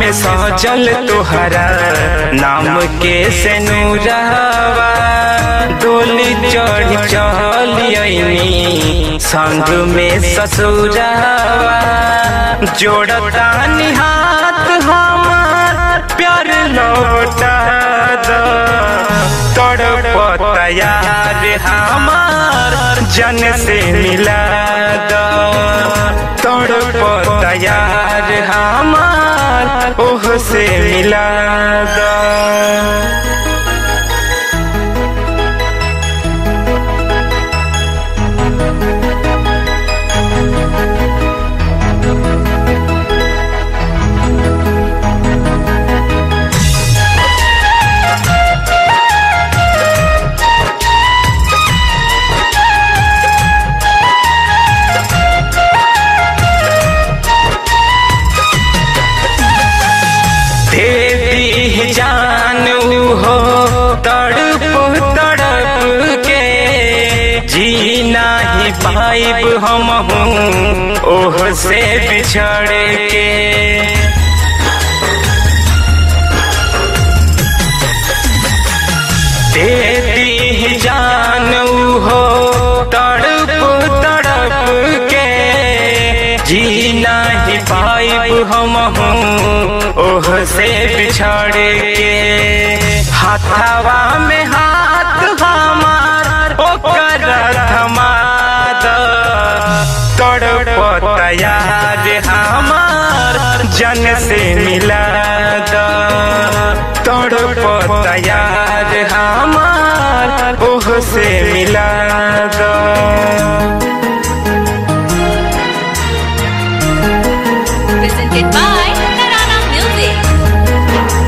में सजल तोहरा नाम के से नूरावा डोली चढ़ चलियनी संग में ससुरावा जोड़ता निहात हमार प्यार लौटा दो तड़पता यार हमार जन से मिला दो तड़पता यार हमार ओह से मिला दो देती जान हो तड़प तड़प के जीना ही पाइब हम हूँ ओह से बिछड़ के देती जान हो तड़प तड़प के जीना ही पाइब हम हूँ ओह से बिछड़ के हाथावा में हाथ हमार ओकर थमा तड़प यार हमार जन से मिला तड़प यार हमार ओह से मिला presented by Narana Music.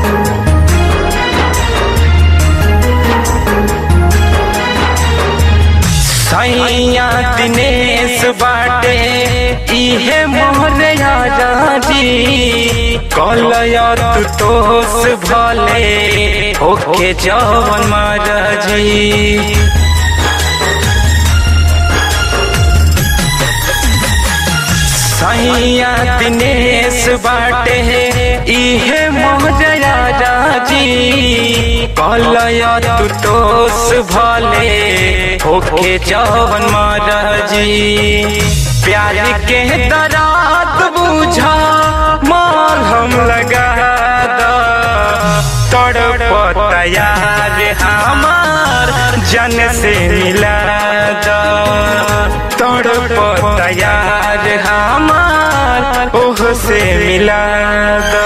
सैया दिनेश बाटे इहे मोहरे राजी कलयत तोस भले ओके जवन महाराजी सैया दिनेश बाटे इहे मोहरा राजी कलयत तोस भले होके जवन महाराजी प्यार के दरात बुझा माल हम लगा दो तड़प यार हमार जन से मिला दो तड़प यार हमार ओह से मिला दो